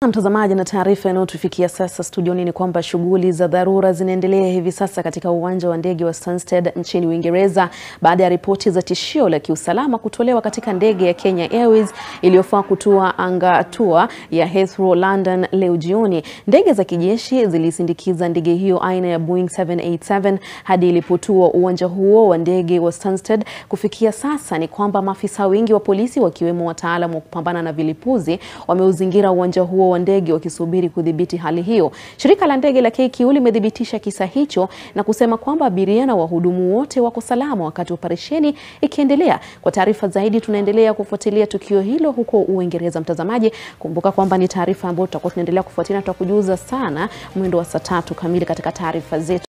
Mtazamaji, na taarifa inayotufikia sasa studioni ni kwamba shughuli za dharura zinaendelea hivi sasa katika uwanja wa ndege wa Stansted nchini Uingereza baada ya ripoti za tishio la kiusalama kutolewa katika ndege ya Kenya Airways iliyofaa kutua anga tua ya Heathrow London leo jioni. Ndege za kijeshi zilisindikiza ndege hiyo aina ya Boeing 787 hadi ilipotua uwanja huo wa ndege wa Stansted. Kufikia sasa ni kwamba maafisa wengi wa polisi wakiwemo wataalamu wa kupambana na vilipuzi wameuzingira uwanja huo wa ndege wakisubiri kudhibiti hali hiyo. Shirika la ndege la KQ limethibitisha kisa hicho na kusema kwamba abiria na wahudumu wote wako salama wakati operesheni ikiendelea. Kwa taarifa zaidi, tunaendelea kufuatilia tukio hilo huko Uingereza. Mtazamaji, kumbuka kwamba ni taarifa ambayo tutakuwa tunaendelea kufuatilia, tutakujuza sana mwendo wa saa tatu kamili katika taarifa zetu.